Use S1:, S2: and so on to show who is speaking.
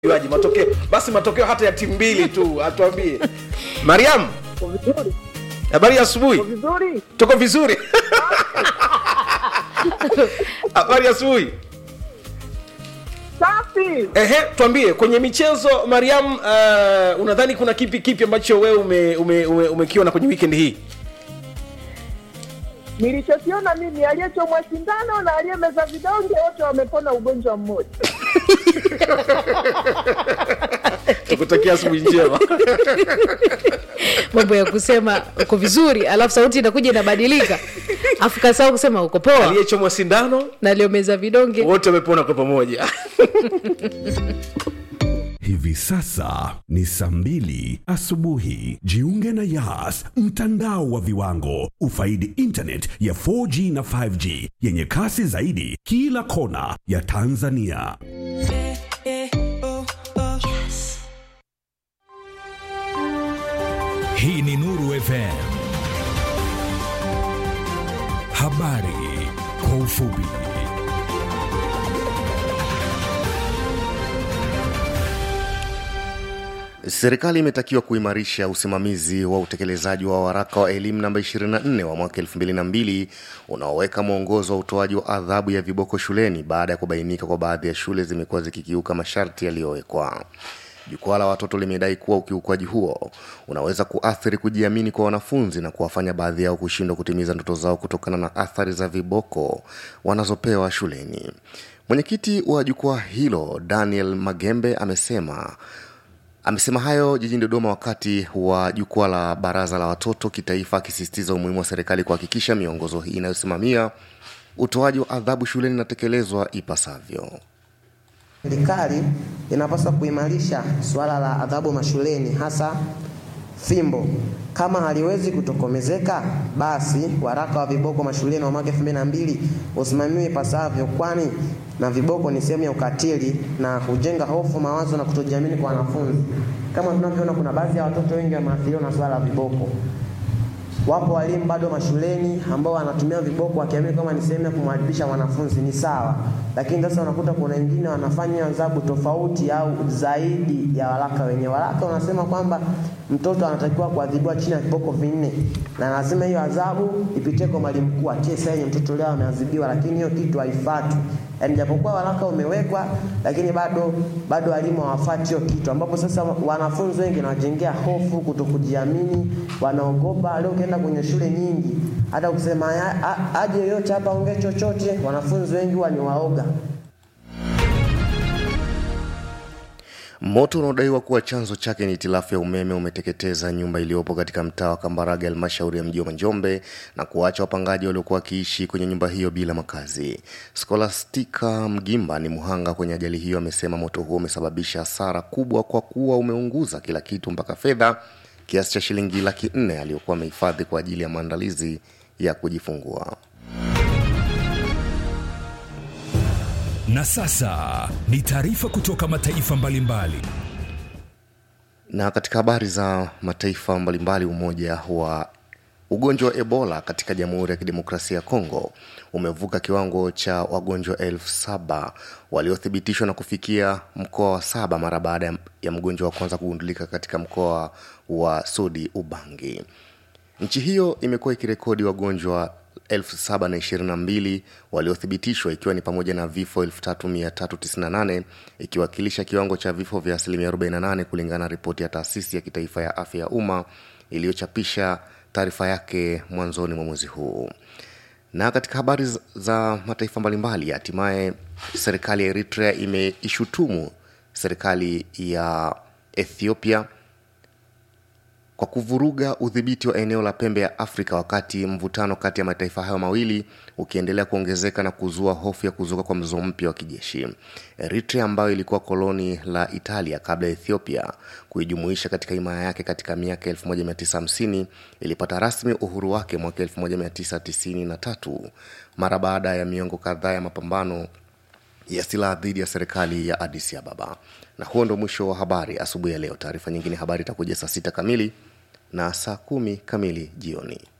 S1: Juaji, matokeo basi matokeo hata ya timu mbili tu atuambie mariam
S2: Uko vizuri?
S1: habari ya asubuhi
S2: Uko vizuri?
S1: tuko vizuri habari ya asubuhi
S2: Safi.
S1: ehe tuambie kwenye michezo mariam uh, unadhani kuna kipi kipi ambacho wewe ume, ume, ume, umekiona kwenye weekend hii
S2: Nilichokiona mimi aliyechomwa sindano na aliyemeza vidonge wote wamepona ugonjwa mmoja.
S1: tukutakia asubuhi njema
S3: mambo ya kusema uko vizuri alafu sauti inakuja inabadilika afu kasahau kusema uko poa
S1: aliyechomwa sindano
S3: na aliomeza vidonge
S1: wote wamepona kwa pamoja
S4: Hivi sasa ni saa mbili asubuhi. Jiunge na Yas, mtandao wa viwango. Ufaidi internet ya 4G na 5G yenye kasi zaidi kila kona ya Tanzania.
S5: Hii ni Nuru FM. Habari kwa ufupi.
S6: Serikali imetakiwa kuimarisha usimamizi wa utekelezaji wa waraka wa elimu namba 24 wa mwaka 2002 unaoweka mwongozo wa utoaji wa adhabu ya viboko shuleni baada ya kubainika kwa baadhi ya shule zimekuwa zikikiuka masharti yaliyowekwa. Jukwaa la watoto limedai kuwa ukiukwaji huo unaweza kuathiri kujiamini kwa wanafunzi na kuwafanya baadhi yao kushindwa kutimiza ndoto zao kutokana na athari za viboko wanazopewa shuleni. Mwenyekiti wa jukwaa hilo Daniel Magembe amesema amesema hayo jijini Dodoma wakati wa jukwaa la baraza la watoto kitaifa, akisisitiza umuhimu wa serikali kuhakikisha miongozo hii inayosimamia utoaji wa adhabu shuleni inatekelezwa ipasavyo.
S7: Serikali inapaswa kuimarisha suala la adhabu mashuleni, hasa fimbo. Kama haliwezi kutokomezeka, basi waraka wa viboko mashuleni wa mwaka 2002 usimamiwe ipasavyo, kwani na viboko ni sehemu ya ukatili na hujenga hofu, mawazo na kutojiamini kwa wanafunzi. Kama tunavyoona, kuna baadhi ya watoto wengi wameathiriwa na suala la viboko. Wapo walimu bado mashuleni ambao wanatumia viboko wakiamini kama ni sehemu ya kumwadibisha mwanafunzi, ni sawa, lakini sasa unakuta kuna wengine wanafanya adhabu tofauti au zaidi ya waraka wenyewe. Waraka unasema kwamba mtoto anatakiwa kuadhibiwa chini ya viboko vinne, na lazima hiyo adhabu ipitie kwa mwalimu mkuu atie saini, mtoto leo ameadhibiwa, lakini hiyo kitu haifuatwi. Yaani japokuwa waraka umewekwa, lakini bado bado walimu hawafuati hiyo kitu, ambapo sasa wanafunzi wengi nawajengea hofu, kutokujiamini, wanaogopa. Leo ukienda kwenye shule nyingi, hata kusema "A- a- aje yoyote hapa ongee chochote, wanafunzi wengi huwa ni waoga.
S6: Moto unaodaiwa kuwa chanzo chake ni hitilafu ya umeme umeteketeza nyumba iliyopo katika mtaa wa Kambarage, halmashauri ya mji wa Njombe, na kuacha wapangaji waliokuwa wakiishi kwenye nyumba hiyo bila makazi. Scholastica Mgimba ni mhanga kwenye ajali hiyo, amesema moto huo umesababisha hasara kubwa kwa kuwa umeunguza kila kitu mpaka fedha kiasi cha shilingi laki nne aliyokuwa amehifadhi kwa ajili ya maandalizi ya kujifungua.
S5: Na sasa ni taarifa kutoka mataifa mbalimbali.
S6: Na katika habari za mataifa mbalimbali, umoja wa ugonjwa wa Ebola katika Jamhuri ya Kidemokrasia ya Kongo umevuka kiwango cha wagonjwa elfu saba waliothibitishwa na kufikia mkoa wa saba mara baada ya- ya mgonjwa wa kwanza kugundulika katika mkoa wa Sudi Ubangi. Nchi hiyo imekuwa ikirekodi wagonjwa 722 waliothibitishwa ikiwa ni pamoja na vifo 3398 ikiwakilisha kiwango cha vifo vya asilimia 48 kulingana na ripoti ya taasisi ya kitaifa ya afya ya umma iliyochapisha taarifa yake mwanzoni mwa mwezi huu. Na katika habari z- za mataifa mbalimbali, hatimaye serikali ya Eritrea imeishutumu serikali ya Ethiopia kwa kuvuruga udhibiti wa eneo la pembe ya Afrika wakati mvutano kati ya mataifa hayo mawili ukiendelea kuongezeka na kuzua hofu ya kuzuka kwa mzozo mpya wa kijeshi. Eritrea ambayo ilikuwa koloni la Italia kabla ya Ethiopia kuijumuisha katika himaya yake katika miaka 1950 ilipata rasmi uhuru wake mwaka 1993 mara baada ya miongo kadhaa ya mapambano ya silaha dhidi ya serikali ya Addis Ababa. Na huo ndo mwisho wa habari asubuhi ya leo. Taarifa nyingine habari itakuja saa sita kamili na saa kumi kamili jioni.